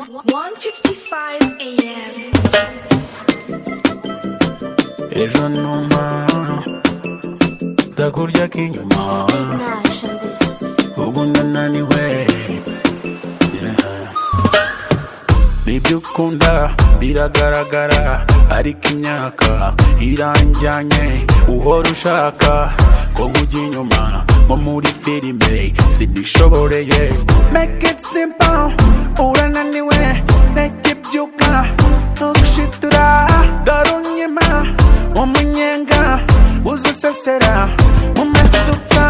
1:55 a.m. ejo numa ndakurya k'inyuma ubwo ndananiwe Yeah. nibyo ukunda biragaragara ariko imyaka iranjyanye uhora ushaka ko nkujya inyuma nko muri filime sibishoboreye make it simple urananiwe ntege byuka ntushitura dore unyima umunyenga uzisesera mu masuka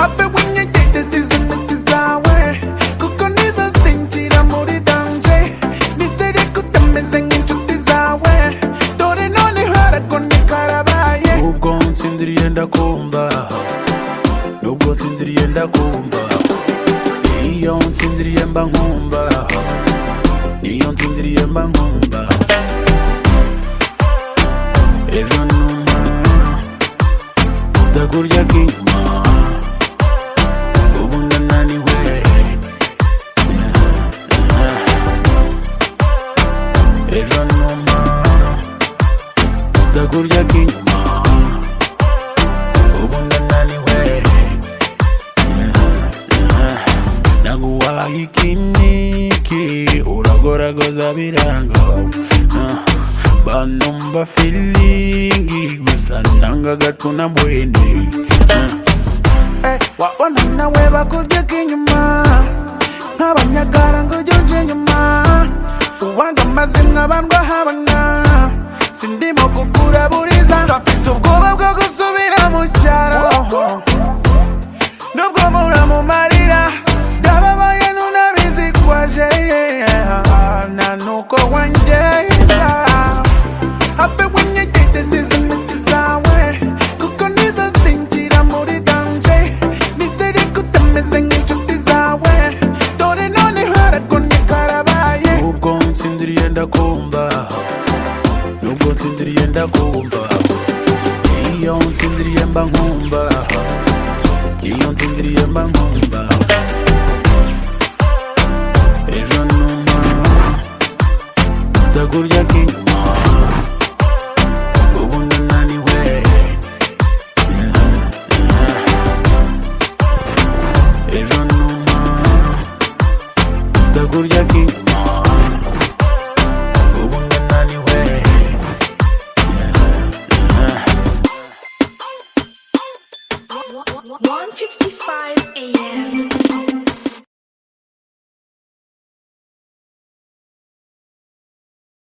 have winyegereza izi miti zawe kuko nizo zinjira muri danje nizere ko utameze nk'inshuti zawe dore noneho aragone karabaye ubwo nsinziriye ndakumva nubwo nsinziriye ndakumva iyo nsinziriye mba nkumva niyo nsinziriye mba nkumva ejo numa ndakurya k'inyuma ubu ndananiwe ejo numa ndakurya k'inyuma ubu ndananiwe naguhaye ikiniki uragoragoza biranga banumva filingi gusa nanga gatuna mbwene Eh, wabona nawe bakurya k'inyuma nk'abanyagara ngo ujye unca inyuma uwanga amazimwe bandwa habona sindimo kukura buriza mfite ubwoba bwo gusubira mu cyaro nubwo muramumarira ndababaye nunabizi kwaje yeah. nta nuko wangenda habe winyegedezi z'imiti zawe kuko nizo zinjira muri danje nizere ko utameze nk'inshuti zawe dore noneho aragone karabaye ubwo nsinziriye ndakumva nubwo nsinziriye ndakumva iyo nsinziriye mba nkumva iyo nsinziriye mba nkumva ejo numa ndakurya k'inyuma ubu ndananiwe ejo numa ndakurya k'inyuma ubu ndananiwe One fifty-five a.m.